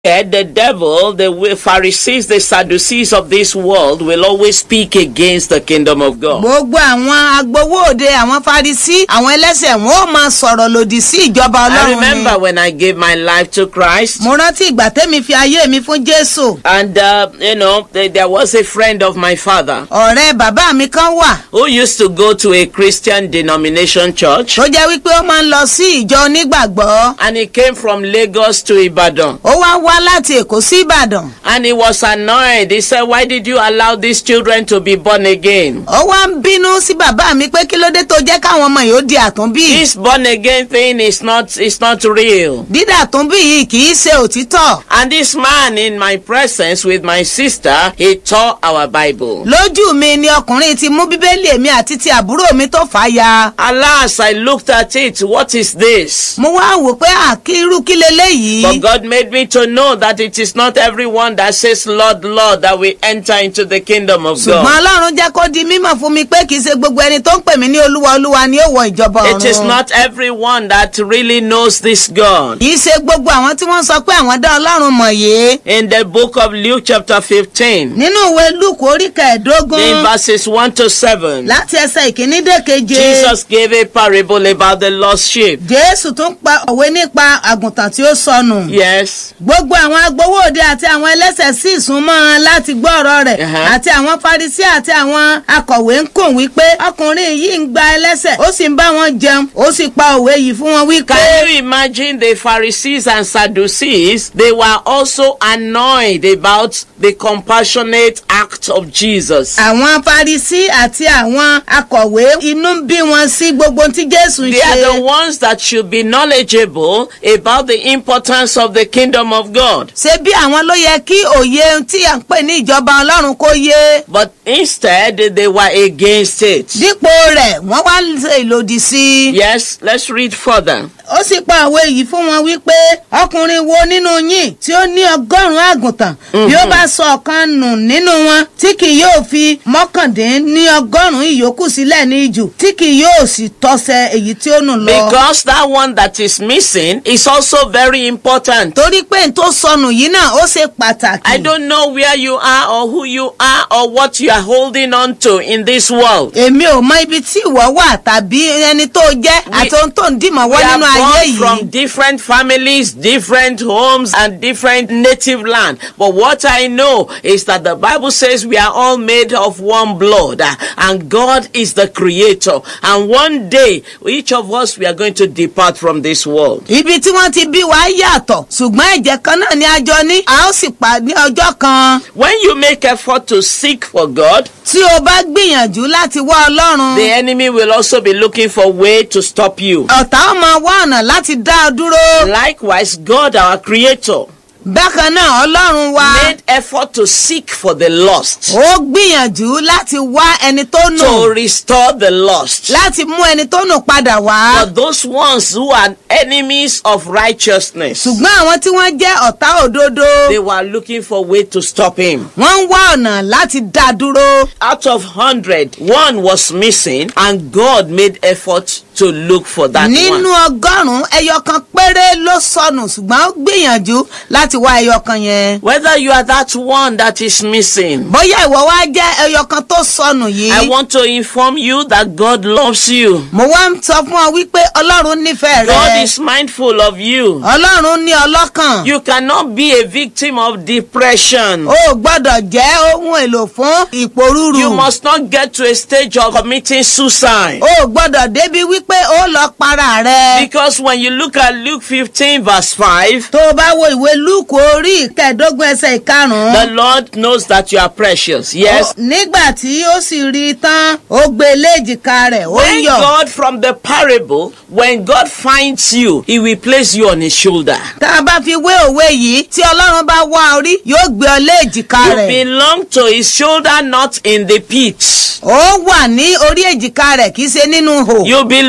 wicked, the devil, the wi- Pharisees, the Sadducees of this world will always speak against the kingdom of God. gbogbo àwọn agbowó òde àwọn farisi àwọn ẹlẹ́sẹ̀ wọn ò máa sọ̀rọ̀ lòdì sí ìjọba I ọlọ́run remember ni. when I gave my life to Christ. mo rántí ìgbà tẹ́mi fi ayé mi fún jésù And, uh, you know, th- there was a friend of my father ọ̀rẹ́ bàbá mi kan wà who used to go to a Christian denomination church. tó jẹ́ wípé ó máa ń lọ sí ìjọ onígbàgbọ́ And he came from Lagos to Ibadan. ó wá wá láti èkó sí ìbàdàn And he was annoyed. He said, Why did you allow these children to be born again? ó wá ń bínú sí bàbá mi pé kí ló dé tó jẹ́ káwọn ọmọ yìí ó di àtúnbí This born again thing is not, is not real. dídà àtúnbí yìí kì í ṣe òtítọ́ And this man in my presence with my sister, he tore our Bible. lójú mi ni ọkùnrin ti mú bíbélì èmi àti ti àbúrò mi tó fà á ya Alas, I looked at it. What is this? mo wá wò pé àkírú kí leléyìí But God made me to know that it is not everyone that says, Lord, Lord, that will enter into the kingdom of ṣùgbọ́n God. ọlọ́run jẹ́ kó di mímọ̀ fún mi pé kì í ṣe gbogbo ẹni tó ń pè mí ní olúwa olúwa ni ó wọ ìjọba It is ọ̀run not everyone that really knows this God. kì í ṣe gbogbo àwọn tí wọ́n sọ pé àwọn dá ọlọ́run mọ̀ yìí In the book of Luke, chapter 15, nínú ìwé lúùkù orí in kẹẹ̀ẹ́dógún verses 1 to 7, láti ẹsẹ̀ ìkíní dé keje Jesus gave a parable about the lost sheep. jésù tún pa òwe nípa àgùntàn tí ó sọnù Yes. gbogbo àwọn agbowó òde àti àwọn ẹlẹ́sẹ̀ sì súnmọ́ ọn láti gbọ́ ọ̀rọ̀ rẹ̀ Uh-huh. àti àwọn farisi àti àwọn akọ̀wé ń kùn wípé ọkùnrin yìí ń gba ẹlẹ́sẹ̀ ó sì ń bá wọn jẹun ó sì pa òwe yìí fún wọn wípé. Can you imagine the Pharisees and Sadducees? They were also annoyed about the compassionate act of Jesus. àwọn farisi àti àwọn akọ̀wé inú ń bí wọn sí gbogbo tí jésù ń They are the ṣe. ones that should be knowledgeable about the importance of the kingdom of God. ṣé bí àwọn ló yẹ kí òye tí à ń pè ní ìjọba ọlọ́run kó yé. But instead, they were against it. dípò rẹ̀ wọ́n wá ń ṣe ìlòdì sí i. Yes, let's read further. ó sì pa òwe yìí fún wọn wípé ọkùnrin wo nínú yín tí ó ní ọgọ́rùn-ún àgùntàn bí ó bá sọ ọ̀kan nù nínú wọn tí kì yóò fi mọ́kàndín ní ọgọ́rùn-ún ìyókù sílẹ̀ ní ìjù tí kì yóò sì tọ́sẹ̀ èyí tí ó nù lọ. Because that one that is missing is also very important. torí pé n tó sọnù yìí náà ó ṣe pàtàkì. I don't know where you are or who you are or what you are holding on to in this world. èmi ò mọ ibi tí ìwọ wà tàbí ẹni tó jẹ́ àti ohun tó ń dìmọ̀ We wọ́ are nínú ayé born from yìí. different families, different homes, and different native land. But what I know is that the Bible says we are all made of one blood, uh, and God is the creator. And one day, each of us, we are going to depart from this world. ibi tí wọ́n ti bí wa yàtọ̀ ṣùgbọ́n ẹ̀jẹ̀ kan náà ni a jọ ní a ó sì pa ní ọjọ́ kan. When you make effort to seek for God, tí o bá gbìyànjú láti wá ọlọ́run the enemy will also be looking for way to stop you. ọ̀tá ó máa wá ọ̀nà láti dá ọ dúró. Likewise, God, our creator, bákan náà ọlọ́run wa made effort to seek for the lost, ó gbìyànjú láti wá ẹni tó to nù restore the lost. láti mú ẹni tó nù padà wá. For those ones who are enemies of righteousness, ṣùgbọ́n àwọn tí wọ́n jẹ́ ọ̀tá òdodo they were looking for way to stop him. wọ́n ń wá ọ̀nà láti dá a dúró. Out of hundred, one was missing, and God made effort to look for that nínú one. ọgọ́rùn-ún ẹyọ kan péré ló sọnù ṣùgbọ́n ó gbìyànjú láti wá ẹyọ kan yẹn. Whether you are that one that is missing, bóyá ìwọ wá jẹ́ ẹyọ kan tó sọnù I yìí. want to inform you that God loves you. mo wá ń sọ fún ọ wípé ọlọ́run nífẹ̀ẹ́ God rẹ. is mindful of you. ọlọ́run ní ọlọ́kàn. You cannot be a victim of depression. o ò gbọ́dọ̀ jẹ́ ohun èlò fún ìpòrúurú. You must not get to a stage of committing suicide. o ò gbọ́dọ̀ débi wípé ó lọ para rẹ. Because when you look at Luke 15, verse 5, tó o bá wo ìwé lúùkù orí ìkẹẹ̀dógún ẹsẹ̀ ìkarùn-ún. the Lord knows that you are precious. Yes. Ó- nígbà tí ó sì rí i tán ó gbé e léjìká rẹ̀ ó ń When yọ̀. God, from the parable, when God finds you, He will place you on His shoulder. tá a bá fi wé òwe yìí tí ọlọ́run bá wá orí yóò gbé ọ léjìká You rẹ̀. belong to His shoulder, not in the pit. ó wà ní orí èjìká rẹ̀ kì í ṣe nínú hò. You belong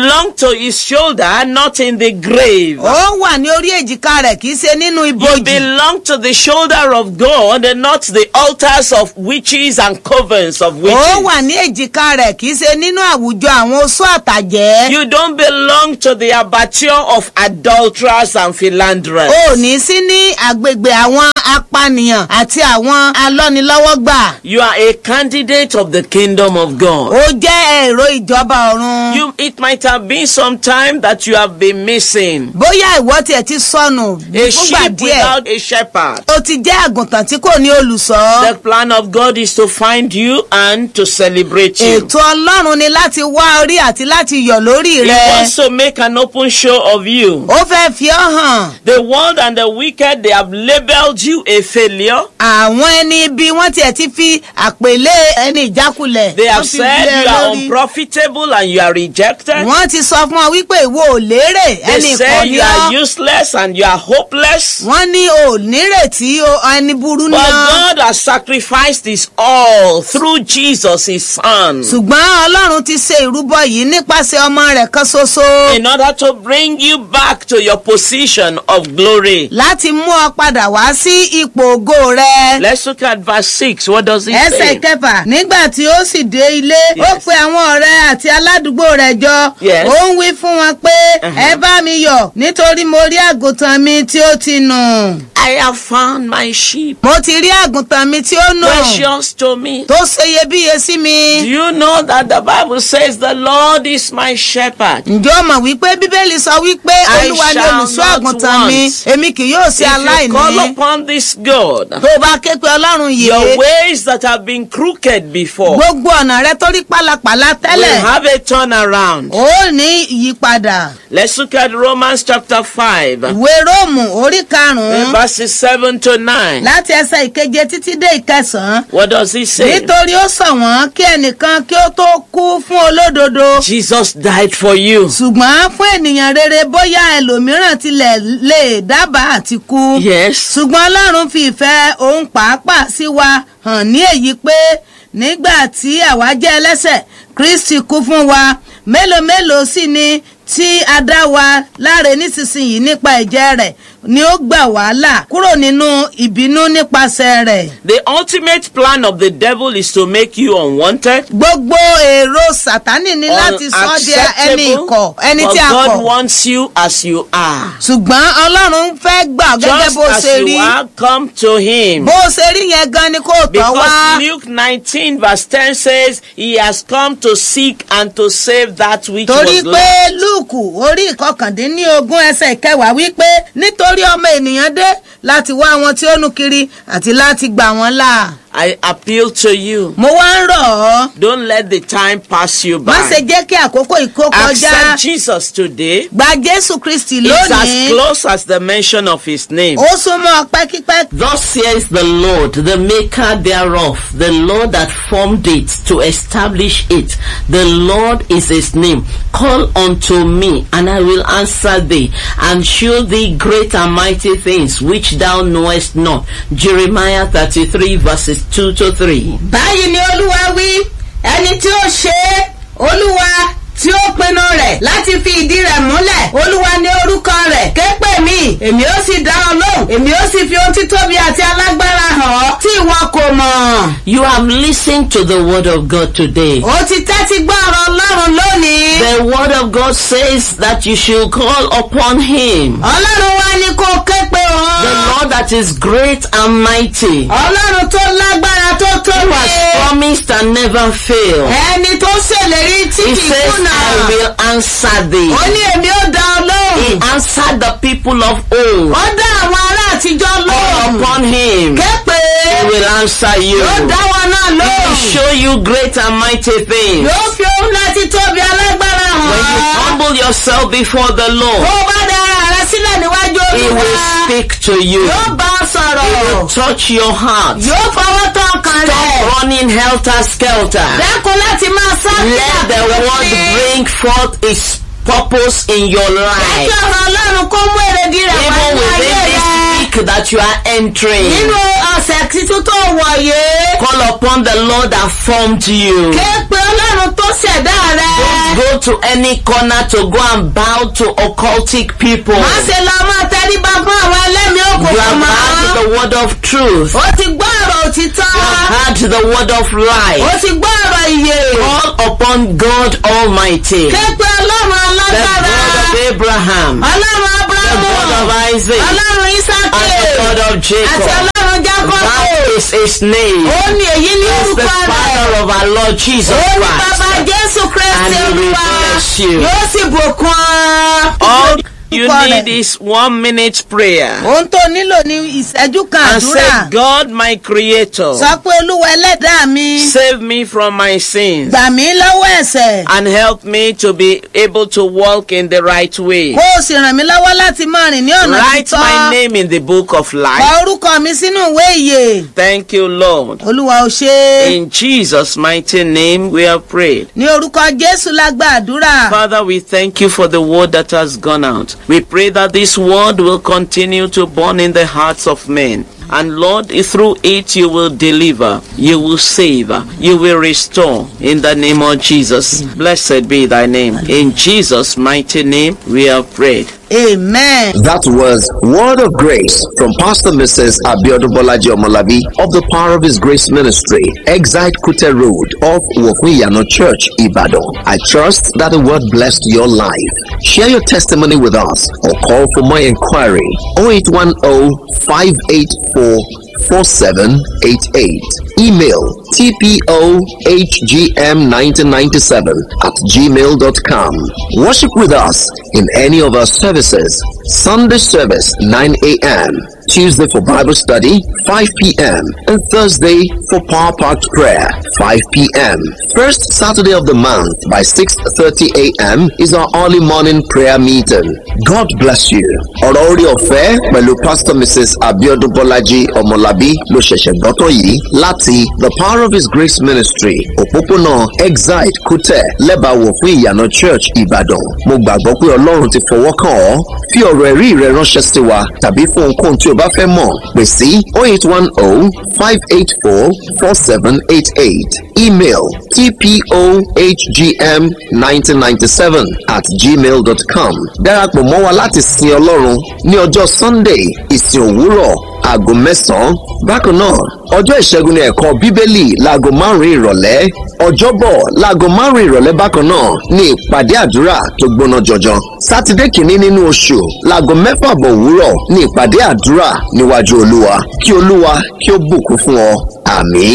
belong to his shoulder, not in the grave. ó wà ní orí èjìká rẹ̀ kì í ṣe nínú You ibojì. belong to the shoulder of God and not the altars of witches and covens of ó witches. wà ní èjìká rẹ̀ kì í ṣe nínú àwùjọ àwọn oṣó àtàjẹ́. You don't belong to the abattoir of adulterers and philanderers. ó ní sí ní agbègbè àwọn apànìyàn àti àwọn alọ́nilọ́wọ́gbà. You are a candidate of the kingdom of God. ó jẹ́ èrò ìjọba ọ̀run. You, it might have been some time that you have been missing. bóyá ìwọ tiẹ̀ ti sọnù A fúngbà sheep díẹ̀. without a shepherd. ó ti jẹ́ àgùntàn tí kò ní olùṣọ́. The plan of God is to find you and to celebrate you. ètò ọlọ́run ni láti wá orí àti láti yọ̀ lórí He rẹ. wants to make an open show of you. ó fẹ́ fi ọ́ hàn. The world and the wicked, they have labeled you a failure. àwọn ẹni ibi wọ́n tiẹ̀ ti fi àpèlé ẹni ìjákulẹ̀. They have wọ́n fi said lé ẹ you are lórí. unprofitable and you are rejected. wọ́n ti sọ fún ọ wípé ìwọ ò lérè They ẹni say ìkànnì you are ọ́. useless and you are hopeless. wọ́n ní o ò nírètí o ẹni burú But náà. God has sacrificed his all through Jesus, his son, ṣùgbọ́n ọlọ́run ti ṣe ìrúbọ yìí nípasẹ̀ ọmọ rẹ̀ kan ṣoṣo. in order to bring you back to your position of glory. láti mú ọ padà wá sí ipò ògo rẹ. Let's look at verse 6. What does it ẹsẹ̀ say? kẹfà nígbà tí ó sì dé ilé ó Yes. pe àwọn ọ̀rẹ́ àti aládùúgbò rẹ̀ jọ Yes. ó ń wí fún wọn pé Uh-huh. ẹ bá mi yọ̀ nítorí mo rí àgùntàn mi tí ó ti nù. I have found my sheep, mo ti rí àgùntàn mi tí ó nù precious to me. tó ṣe iyebíye sí Do mi. you know that the Bible says the Lord is my shepherd? ǹjọ́ mọ̀ wípé bíbélì sọ wípé I olúwa ni shall olùṣọ́ not àgùntàn mi want. èmi kì yóò ṣe If you call aláìní. upon this God, tó o bá ké pe ọlọ́run your yìí ways that have been crooked before gbogbo ọ̀nà rẹ tó rí pálapàla will tẹ́lẹ̀ have a turnaround. ó ní ìyípadà. Let's look at Romans chapter 5, ìwé róòmù orí karùn-ún verses 7 to 9. láti ẹsẹ̀ ìkeje títí dé ìkẹsàn-án What does he say? nítorí ó sọ wọ́n kí ẹnìkan kí ó tó kú fún olódodo Jesus died for you. ṣùgbọ́n fún ènìyàn rere bóyá ẹlòmíràn tilẹ̀ lè dábàá àti kú Yes. ṣùgbọ́n ọlọ́run fi ìfẹ́ òun pàápàá sí wa hàn ní èyí pé nígbà tí àwa jẹ́ ẹlẹ́sẹ̀ kristi kú fún wa mélòó mélòó sì ni tí a dá wa láre nísinsìnyí nípa ẹ̀jẹ̀ rẹ̀ ni ó gbà wá là kúrò nínú ìbínú nípasẹ̀ rẹ̀. The ultimate plan of the devil is to make you unwanted, gbogbo èrò sátánì ni láti sọ ọ́ di ẹni ìkọ̀ ẹni but tí a God kọ̀ wants you as you are. ṣùgbọ́n ọlọ́run fẹ́ gbà ọ́ gẹ́gẹ́ Just bó as ṣe you rí are, come to him. bó ṣe rí yẹn gan ni kò tọ́ wá. Because Luke 19 verse 10 says, He has come to seek and to save that which torí was pé lost. lúùkù orí ìkọkàndínlógún ẹsẹ̀ ìkẹwàá wípé nítorí ọmọ ènìyàn dé láti wá àwọn tí ó nù kiri àti láti gbà wọ́n là. I appeal to you. mo wá ń rọ̀ ọ́ Don't let the time pass you má ṣe by. jẹ́ kí àkókò ìkó kọjá Accept Jesus today. gba jésù kristi It's as lónìí close as the mention of his name. ó súnmọ́ pẹ́kípẹ́kí. Thus says the Lord, the maker thereof, the Lord that formed it to establish it. The Lord is his name. Call unto me, and I will answer thee, and show thee great and mighty things which thou knowest not. Jeremiah 33 verses 2 to 3. báyìí ni olúwa wí ẹni tí ó ṣe é olúwa tí ó pinnu rẹ̀ láti fi ìdí rẹ̀ múlẹ̀ olúwa ní orúkọ rẹ̀ ké pè mí èmi ó sì dá ọ lóhùn èmi ó sì fi ohun títóbi àti alágbára hàn ọ́ tí ìwọ kò mọ̀. You have listened to the word of God today. ó ti tẹ́tí gbọ́ ọ̀rọ̀ ọlọ́run lónìí. The word of God says that you should call upon him. ọlọ́run wa ni kò ké pe The òun. Lord that is great and mighty. ọlọ́run tó lágbára tó Who tóbi. has promised and never failed. ẹni tó ṣèlérí tí He kì í says, kùnà. I will answer thee. ó ní èmi ó dá ọ lóhùn. He answered the people of old. ó dá àwọn ará àtijọ́ Call lóhùn. upon him. képe He will answer you. yóò dá wọn náà He will lóhùn. show you great and mighty things. yóò fi ohun láti tóbi alágbára When you hàn. humble yourself before the tó Lord, o bá da ara rẹ sílẹ̀ níwájú He olúwa. will speak to you. yóò bá ọ sọ̀rọ̀. He will touch your heart. yóò fọwọ́ tán ọkàn Stop rẹ̀. running helter skelter. dákun láti máa sá Let the word bring forth its purpose in your Kí life. ọ̀rọ̀ ọlọ́run kó mú èrèdí rẹ̀ wá Even ní ayé within this rẹ̀. week week that you are entering, nínú ọ̀sẹ̀ títún tó wọ̀nyé. call upon the Lord that formed you. ké pe ọlọ́run tó ṣẹ̀dá rẹ. Go to any corner to go and bow to occultic people. má ṣe lọ máa tẹríba fún àwọn ẹlẹ́mìí You òkùnkùn have mọ́. heard the word of truth. ó ti gbọ́ ọ̀rọ̀ òtítọ́. You have heard the word of ó life. ti gbọ́ ọ̀rọ̀ ìyè. Call upon God Almighty, ké pe ọlọ́run the alágbára. God of Abraham, ọlọ́run the abrahamu. God of Isaac, ọlọ́run and isaki. the God of àti Jacob. ọlọ́run jacob. That is his name. ó ní èyí ní He is the orúkọ rẹ̀. Father of our Lord Jesus ó ní bàbá Christ. jésù kristi And he will olúwa. bless you. yóò sì bùkún ọ. All you Orúkọ need rẹ̀. is one minute prayer. ohun tó nílò ní ìṣẹ́jú kan And àdúrà. say, God, my creator, sọ pé olúwa ẹlẹ́dàá mi. save me from my sins gbà mí lọ́wọ́ ẹ̀ṣẹ̀. and help me to be able to walk in the right way. kó o sì ràn mí lọ́wọ́ láti máa rìn ní ọ̀nà Write my títọ́. name in the book of kọ life. orúkọ mi sínú ìwé ìyè. Thank you, Lord. olúwa ò ṣe é. In Jesus' mighty name, we have prayed. ní orúkọ jésù la gba àdúrà. Father, we thank you for the word that has gone out. We pray that this word will continue to burn in the hearts of men. And Lord, through it you will deliver, you will save, you will restore in the name of Jesus. Blessed be thy name. In Jesus' mighty name we have prayed. amen. That was Word of Grace from Pastor Mrs. Abiodun Bolaji Omolabi of the Power of His Grace Ministry, Exite Kute Road of Wofuyano Church, Ibadan. I trust that the word blessed your life. Share your testimony with us or call for more inquiry 0810 584 4788. Email tpohgm1997 at gmail.com. Worship with us in any of our services. Sunday service 9 a.m. Tuesday for Bible study 5 p.m. and Thursday for Power Packed Prayer 5 p.m. First Saturday of the month by 6:30 a.m. is our early morning prayer meeting. God bless you. Ọ̀rọ̀ orí ọ̀fẹ́ pẹ̀lú Pastor Mrs. Abiodun Bolaji Ọmọlábí ló ṣẹ̀ṣẹ̀ gbọ́tọ̀ yìí láti The Power of His Grace Ministry òpópónà Exide Kutẹ lẹ́bàáwò fún ìyànà Church Ìbàdàn. Mo gbàgbọ́ pé Ọlọ́run ti fọwọ́ kàn ọ́. Fi ọ̀rọ̀ ẹ̀rí rẹ ránṣẹ́ sí wa tàbí fún ohunkóhun tí o bá fẹ́ mọ̀ pè sí 0810 584 4788 email tpohgm1997 at gmail.com darapọ̀ mọ́ wa láti sin ọlọ́run ní ọjọ́ sunday ìsìn òwúrọ̀ aago mẹ́sàn-án bákan náà ọjọ́ ìṣẹ́gun ní ẹ̀kọ́ bíbélì láago márùn-ún ìrọ̀lẹ́ ọjọ́bọ̀ láago márùn-ún ìrọ̀lẹ́ bákan náà ní ìpàdé àdúrà tó gbóná jọjọ sátidé kìíní nínú oṣù láago mẹ́fà bọ̀ òwúrọ̀ ní ìpàdé àdúrà níwájú olúwa kí olúwa kí ó bùkún fún ọ àmín.